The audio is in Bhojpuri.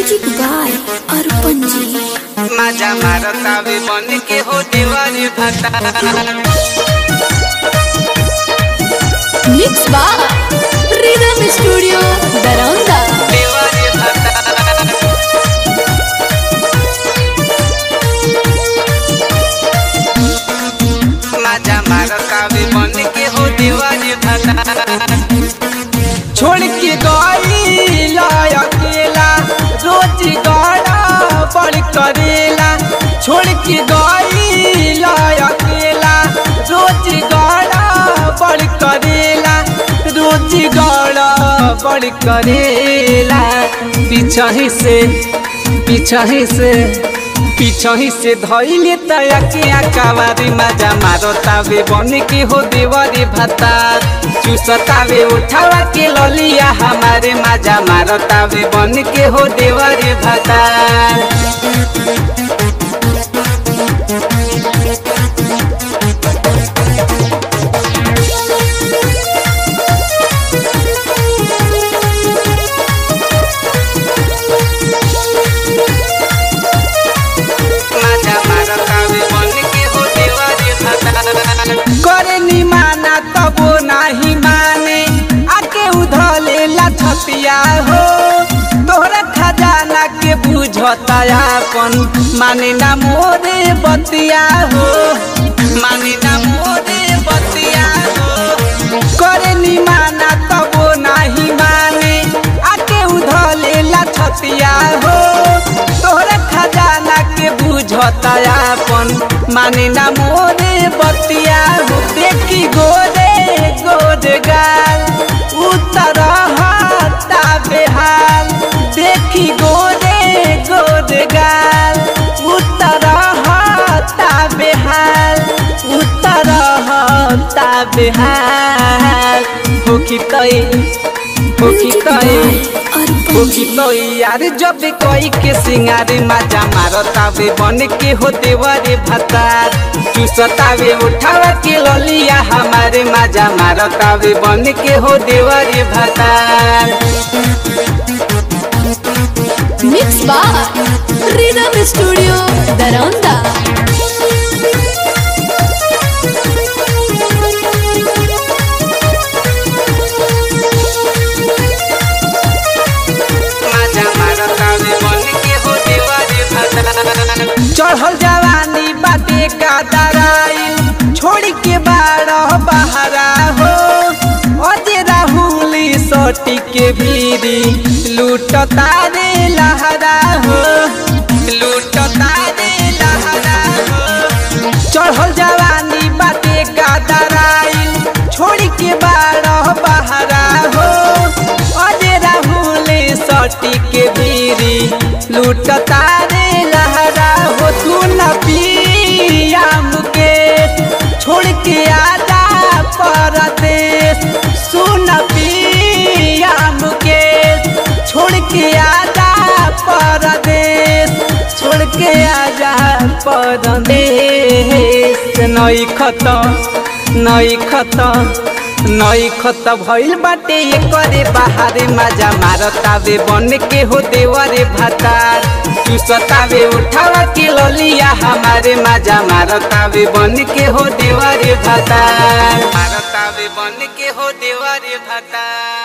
म्यूजिक बाय अर्पण जी माझ्या मारतावे बन के हो देवारे भाता mix by rhythm studio Daraunda देवारे भाता माझ्या मारतावे बन के हो देवारे भाता छोड़ के गई अकेला रोज गड़ा बड़ करेला छोड़ के गई अकेला रोज गड़ा बड़ करेला रोज गड़ा बड़ करेला पीछही से पीछही से पीछही से धैले तया के आकावारी मजा मारो तावे बन के हो देवरी भाता चूसतावे उठावा के ललिया हमारे मजा मारो तावे बन के हो देवरी भाता माझ्या मारतावे बन के हो देवरी भाता करे नी माना तबो नाही माने आके उधले लछतिया हो तोहरा खजाना के बुझता अपन माने ना मोरे बतिया हो माने ना मोरे बतिया हो करे नी माना तबो नाही माने आके उधले लछतिया हो तोहरा खजाना के बुझता अपन माने ना मोरे बतिया हो देखी गोरे गोरे गाल उतर हता बेहाल देखी गोरे गोरे गाल उतर हता बेहाल उतर हता बेहाल होखी तई होखी तई होखी तो यार जब कोई के सिंगारे माजा मारतावे बन के हो देवरे भतार चूसतावे उठावा के ललिया हमारे माजा मारतावे बन के हो देवरे भतार mix by rhythm studio Daraunda माजा मारतावे बन के हो देवरे भतार चढ़ल जवानी बाटे का दराइल छोड़ के बारह बहरा हो अजे राहुली सोटी के भीरी लूट तारे लहरा हो लूट तारे लहरा हो चढ़ल जवानी बाटे का दराइल छोड़ के बारह बहरा हो अजे राहुली सोटी के भीरी लूट तारे लहरा हो तू न पिया मुकेश छोड़ के आजा परदेश सुन पिया मुकेश छोड़ के आजा परदेश छोड़ के आजा परदेश नई खत्म नई खत्म नई खत भइल बाटे एकरे बाहरे मजा मारतावे बन के हो देवरे भातार चूसतावे उठावा के ललिया हमारे मजा मारतावे बन के हो देवरे भातार मारतावे बन के हो देवरे भातार